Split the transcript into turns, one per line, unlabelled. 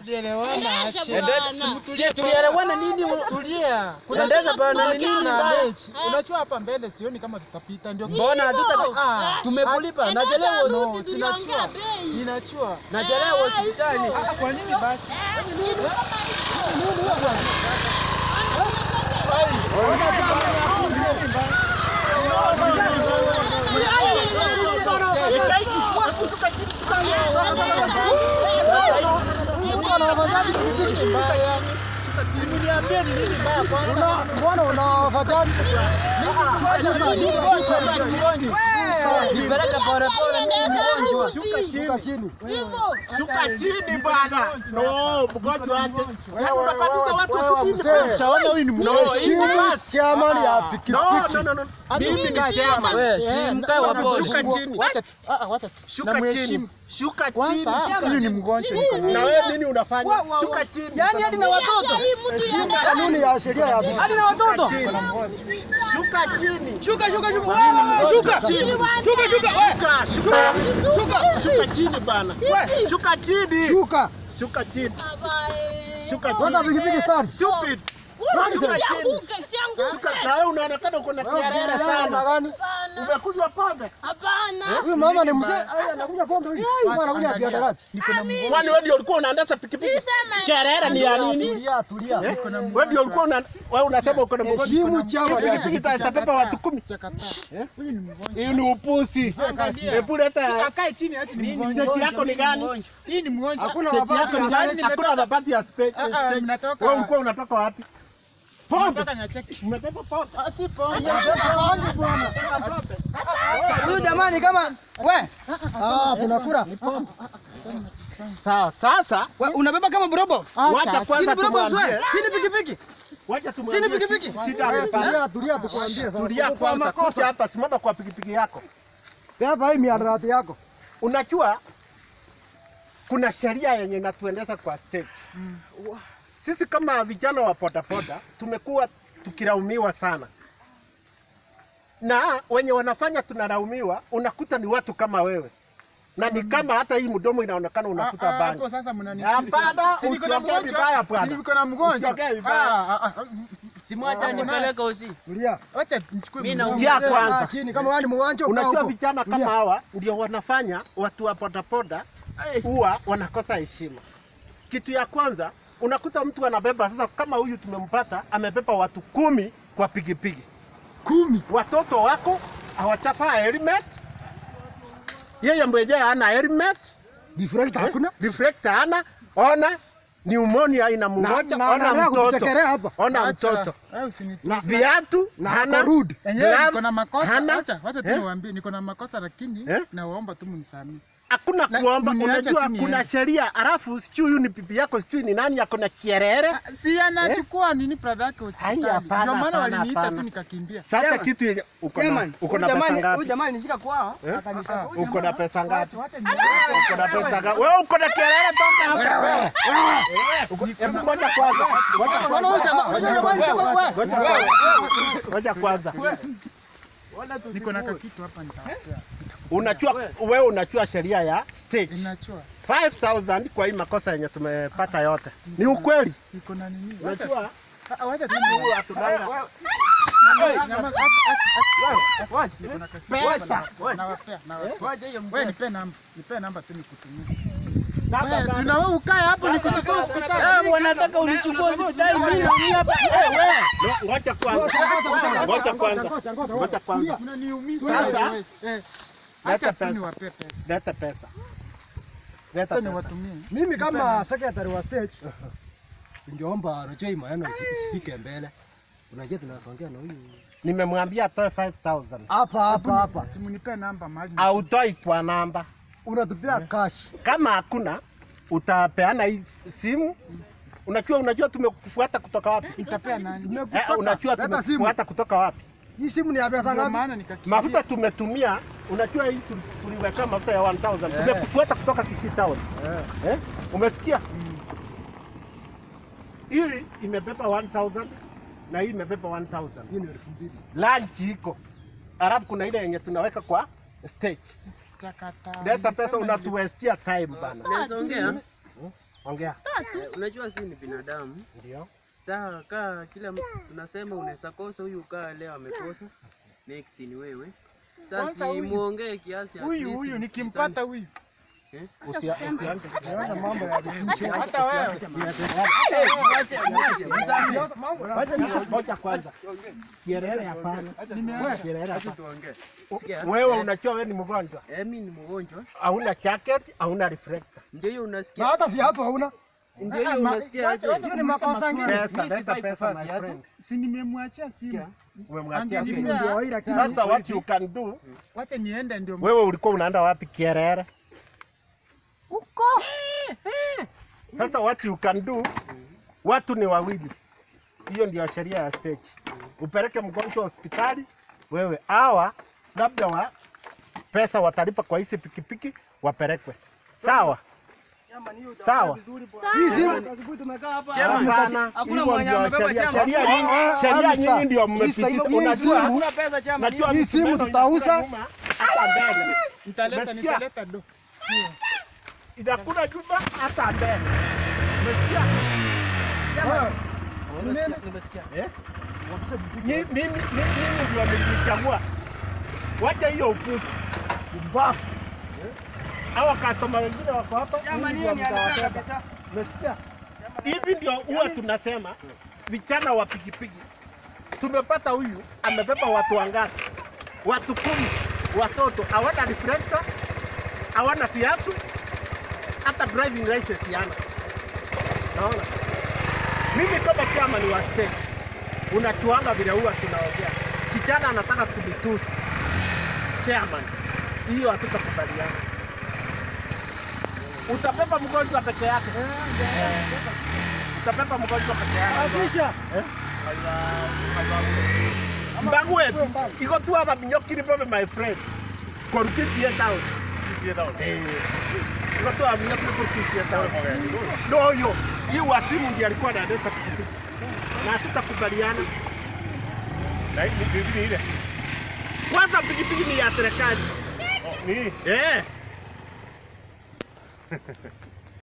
tulielewana ache.
Endesha-
Tulia
Sie tulielewana nini?
Tulia.
Endesha bana,
kuna
ni
kitu
nini
na
mbaya?
mechi. Unajua hapa mbele sioni kama tutapita ndio.
Mbona hatuta
Ah,
tumekulipa? Nachelewa
No, sinachua. Ninachua.
nachelewa hospitali.
Ah, kwa nini basi? Simniambie ni nini mbaya kwanza.
Mbona unawafajaji?
Nipeleke pole pole, mimi ni mgonjwa.
Shuka chini.
Shuka chini bwana. No, mgonjwa wake. Yaani unapatiza watu
Wewe
sisi.
mzee.
Chaona huyu ni
No,
mgonjwa.
Heshimu chairman ya
No,
pikipiki.
no, no, no. Mimi ni chairman.
We, si mkae wa pole.
Shuka chini.
Wacha ah, ah, wacha.
Shuka chini.
Namheshimu.
Shuka chini.
Kwanza huyu ni mgonjwa niko
Na
naye.
wewe nini unafanya? Shuka chini.
Yaani hadi na watoto.
Heshimu kanuni ya sheria ya pikipiki.
Hadi na watoto.
Shuka chini.
Shuka shuka shuka. Wewe shuka. Shuka shuka. Wewe.
Shuka, shuka.
Shuka.
Shuka chini bana. Shuka chini.
Shuka.
Shuka chini. Shuka
Weka
chini.
pikipiki start.
Stupid. Shuka chini. Shuka. Na wewe unaonekana uko na kiarere sana.
gani?
Umekunywa pombe?
Huyu mama ni mzee. Aya, anakunywa pombe huyu. Huyu anakunywa biada gani?
Kwani wewe ndio ulikuwa unaendesha pikipiki? Kiarere ni ya nini?
Tulia, tulia.
Wewe ndio ulikuwa una wewe unasema uko na mgonjwa.
Heshimu chairman ya
Pikipiki
pikipiki.
itapepa watu kumi.
Huyu ni mgonjwa.
Hiyo ni upusi. Hebu leta
Akae chini acha ni mgonjwa.
state yako ni gani?
Hii ni mgonjwa.
Hakuna
State
mabati
yako ni
ya
gani? Hakuna mabati ya spe-
Ah, ah,
state.
mnatoka-
Wewe ulikuwa unatoka wapi? Pombe.
Nataka niacheki.
Umebeba pombe.
Ah, si pombe.
Huyu jamani kama we,
Ah, tunakula.
Sawa, sasa
we unabeba kama brobox.
wacha kwanza
Sini brobox we.
tumwambie.
Sini pikipiki.
Wacha tumwambie.
Sini pikipiki.
shi- Shida
Wewe
amepata.
tulia, tulia tukwambie.
Tulia kwanza. Kuja hapa simama kwa pikipiki yako.
Beba hii miadarati yako.
Unajua kuna sheria yenye inatuendesha kwa stage. Sisi kama vijana wa bodaboda tumekuwa tukilaumiwa sana, na wenye wanafanya tunalaumiwa, unakuta ni watu kama wewe, na ni kama hata hii mdomo inaonekana unafuta
Ah, ah,
bangi.
hapo sasa mnani.
Hapana,
Si niko na
usiongee
mgonjwa.
vibaya bwana.
Si niko na mgonjwa.
Usiongee vibaya.
Ah, ah, ah.
Simwacha nipeleke usi.
Tulia.
Wacha nichukue
Mimi
mgonjwa.
Njia
Mzee,
kwanza.
kaa chini kama wewe ni mgonjwa. kaa
Unajua
huko.
vijana kama
Tulia.
hawa ndio wanafanya watu wa bodaboda huwa wanakosa heshima. Kitu ya kwanza unakuta mtu anabeba sasa, kama huyu tumempata, amebeba watu kumi kwa pikipiki,
Kumi.
watoto wako hawachafaa helmet, yeye mwenyewe hana helmet,
Deflector hakuna.
reflector hana, ona pneumonia inamngoja,
Na- na-
ona
anaendelea
mtoto,
kutuchekelea hapa.
ona
Acha.
mtoto,
Ah, usini-
Na
viatu
na
hana,
ako rude.
Enyewe niko
gloves
na makosa.
hana,
Acha, wacha tu
Eh?
niwaambie niko na makosa lakini
Eh?
nawaomba tu mnisamee.
hakuna
Na-
kuomba.
mniache
Unajua
tu niende.
kuna sheria, alafu sijui huyu ni pipi yako, sijui ni nani ako na kierere.
Ah, Si anachukua nini brother yake hospitali.
Ai, hapana,
Ndio maana
hapana,
waliniita
hapana.
tu nikakimbia.
Sasa
Chairman.
kitu yenye uko na
Chairman,
uko
huyu
na pesa
jamani, huyu
ngapi?
jamani nishika kwao.
Eh?
Akanisaka. Huyu
Uko na pesa ngapi?
Wacha ni
Uko na pesa ngapi? Wewe uko na kierere toka hapa. Uko- Hebu ngoja kwanza. Ngoja
Unaona huyu jamaa, huyu jamani kama we.
Ngoja kwanza. Ngoja kwanza.
niko na kakitu hapa nitawapea.
Unajua wewe unajua sheria ya stage.
Inachua.
5000 kwa hii makosa yenye tumepata yote. Ni ukweli.
Niko na nini? Wacha
Unajua
ah, wacha tu
huyu hatudanga
Nyama- acha, acha, acha. Wacha, niko na kakitu.
pesa.
Nawapea, nawapea. Wewe nipe namba, nipe namba tu nikutumie.
Namba
Wewe si
gani?
una wewe ukae hapo nikuchukue hospitali.
Sasa wanataka unichukue hospitali mimi ni hapa. Eh, wewe.
No, Ngoja kwanza. Ngoja kwanza.
Ngoja, ngoja,
Ngoja kwanza.
Unaniumiza.
Sasa,
wewe. Eh. Acha
leta
tu
pesa.
niwapee pesa.
Leta pesa. Leta
Acha
pesa.
niwatumie.
Mimi kama secretary wa stage ningeomba unajua hii maneno isi- isifike mbele. Unajua tunasongea na huyu
Nimemwambia atoe 5000.
hapa hapa hapa.
Simunipe namba mahali.
Hautoi kwa namba.
Unatupia cash.
Kama hakuna utapeana hii simu. Unajua unajua tumekufuata kutoka wapi?
Nitapea nani?
Eh,
Tumekufuata.
unajua
Leta simu.
tumekufuata kutoka wapi?
Hii simu ni ya pesa
Ndio
ngapi?
maana nikakimbia.
Mafuta tumetumia, unajua hii tu- tuliweka mafuta ya 1000. Tumekufuata kutoka Kisii Town. Eh? Umesikia? Hii imebeba 1000 na hii imebeba 1000.
Hii ni elfu mbili.
Lunch iko. Alafu kuna ile yenye tunaweka kwa stage.
Chakata.
Leta pesa
Nilisema
unatuwestia time bana.
Naweza ongea?
ongea.
Eh, Unajua si ni binadamu.
Ndio.
Saa kaa kila mtu tunasema unaweza kosa huyu kaa leo amekosa. Next ni wewe. Sasa
Kwanza
si
huyu-
muongee kiasi at
Huyu
least
huyu
msikizane.
nikimpata huyu.
Usia usianze.
Unaona mambo ya
Hata wewe.
Ngoja kwanza. Kielele hapana.
Nimeacha.
Kielele
Acha
hapana.
tuongee. Sikia.
Wewe
eh,
unajua wewe ni mgonjwa.
eh, mimi ni mgonjwa.
Hauna jacket, hauna reflector.
Ndio hiyo
na
unasikia.
hata viatu hauna.
Ndio hiyo unasikia aje?
Wacha- wacha
Hiyo ni makosa
maswali.
ngine.
Pesa,
Mimi
leta
sifai
pesa
kukosa
my
viatu.
friend.
Si nimemwachia simu.
Umemwachia
Angenipa-
simu.
Ndio hii lakini
Sasa what you can do,
Wacha niende ndio
wewe ulikuwa unaenda wapi Kierere?
Huko.
Sasa what you can do, watu ni wawili. Hiyo ndio sheria ya stage. Upeleke mgonjwa hospitali, wewe hawa labda wa pesa watalipa kwa hizi pikipiki wapelekwe. Sawa? Sawa.
hii simu asubuhi tumekaa hapa.
Hapana,
Hakuna
hivyo
mwenye
ndio
amebeba
sheria.
chama.
Sheria nyinyi,
Ah,
sheria
ah,
nyinyi
Mr.
ndio
Mr.
mmepitisha.
hii
Unajua,
simu-
Hakuna pesa chama.
najua
hii simu
msumeno
tutauza.
inakula nyuma, hata mbele.
nitaleta
Umesikia?
nitaleta do.
Inakula nyuma hata mbele. Umesikia? Eh? Ni- Mimi mimi- mimi ndio nilichagua. Wacha hiyo upuzi. Mbafu. Hawa customer wengine wako hapa. mimi ndio mtawabeba. Umesikia? Hivi ndio huwa tunasema vijana wa pikipiki. Tumepata huyu amebeba watu wangapi? Watu kumi. Watoto hawana reflector, hawana viatu, hata driving license yana. Naona mimi kama chama ni wa state, unachuanga vile huwa tunaongea. Kijana anataka kunitusi chairman, hiyo hatutakubaliana. Utabeba mgonjwa peke yake, utabeba mgonjwa peke yake.
Kisha
mbangu wetu iko tu hapa minyokiri pame my friend korukisie town Eh, iko tu hapa minyokiri korukisie town ndo huyo hii wasimu ndiye alikuwa anaendesha pikipiki na hatutakubaliana kwanza pikipiki ni ya serikali
Ni
eh